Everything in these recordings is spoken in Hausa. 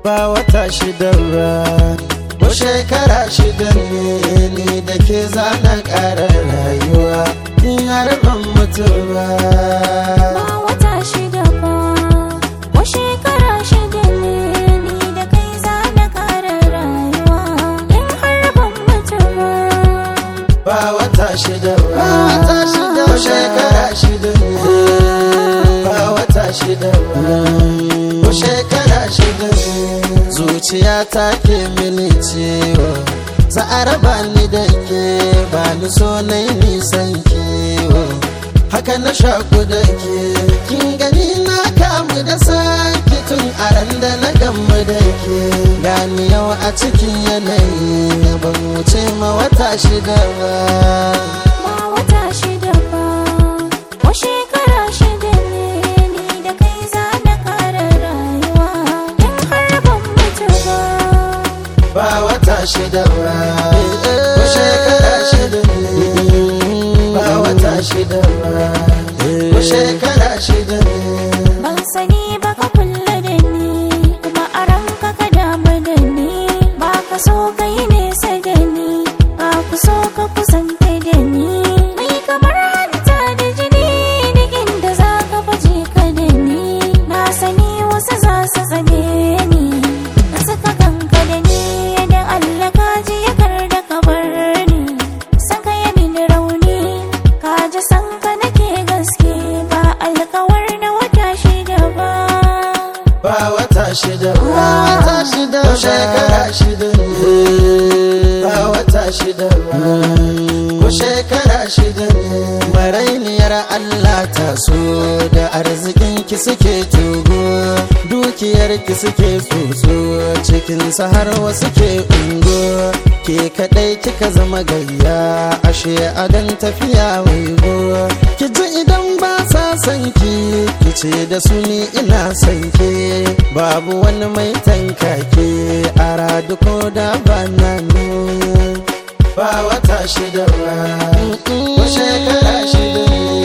ba wata shida ba ko shekara shida ne ni da ke zana ƙara rayuwa in har ban mutu ba ba wata shida ba ko shekara shida ne ni da kai za na ƙara rayuwa in har ban mutu ba ba wata shida ba wata shida ko shekara shida ne ba wata shida ba ko shekara shida ne zuciya ta ke mini ciwo za a raba ni da ke ba ni so na yi nisan kiwo haka na shaku da ke kin gani na kamu da sake tun a ran da na gamu da ke gani yau a cikin yanayi ban wuce ma wata shida ba ba wata shida ba ko shekara shida ne ni da kai za na ƙara rayuwa in har ban mutu ba ba wata shida ba ko shekara shida ne ba wata shida ba ko shekara shida ne Ban sani ba ka kulla da ni kuma a ranka ka damu da ni ba ka so ka yi nesa da ni ba ku so ka kusanta da ni mai kamar hanta da jini digin da za ka baje ka da ni na sani wasu za su zame ni da suka kanka da ni da Allah ka ji ya kar da ka bar ni san ka yi mini rauni ka ji san ka nake gaske ba alkawar na wata shida ba ba wata shida ba wata shida ko shekara shida ne ba wata shida ba ko shekara shida ne marainiyar Allah ta so da arzikin ki suke tugo dukiyar ki suke tsotso cikin har wasu ke ungo ke kadai kika zama gayya ashe adan tafiya waigo ki ji idan ba sa san ki ki ce da su ni ina san ke babu wani mai tankake a radu ko da ba na nan ba wata shida ba ko shekara shida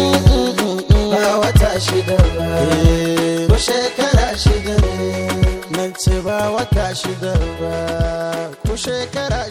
ne ba wata shida ba ko shekara shida ne nan ce ba wata shida ba ko shekara